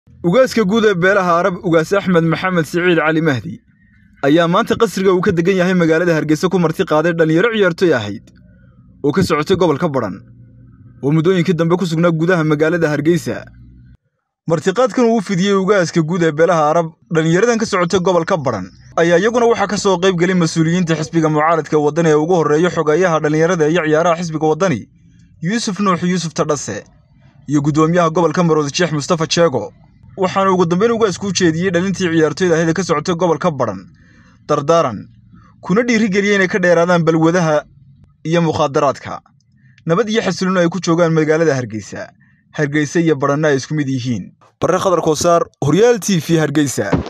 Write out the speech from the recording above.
ugaaska guud ee beelaha arab ugaas axmed maxamed siciid cali mahdi ayaa maanta qasriga uu ka degan yahay magaalada hargeysa ku marti qaaday dhallinyaro ciyaartoy ahayd oo ka socotay gobolka badhan oo muddooyinkii dambe ku sugnaa gudaha magaalada hargeysa martiqaadkan uu u fidiyey ugaaska guud ee beelaha arab dhallinyaradan ka socotay gobolka badhan ayaa iyaguna waxaa ka soo qayb gelay mas-uuliyiinta xisbiga mucaaradka waddani ee ugu horreeya xogeeyaha dhallinyarada iyo ciyaaraha xisbiga waddani yuusuf nuux yuusuf tadhase iyo guddoomiyaha gobolka maroodi sheekh mustafa jeego waxaana ugu dambayn ugaasku u jeediyey dhalintii ciyaartoyda ahayd ee ka socotay gobolka badhan dardaaran kuna dhiirigeliyey inay ka dheeraadaan balwadaha iyo mukhaadaraadka nabad iyo xasiloon ay ku joogaan magaalada hargeysa hargeysa iyo badhanna ay isku mid yihiin barre khadar koosaar horyaal t v hargeysa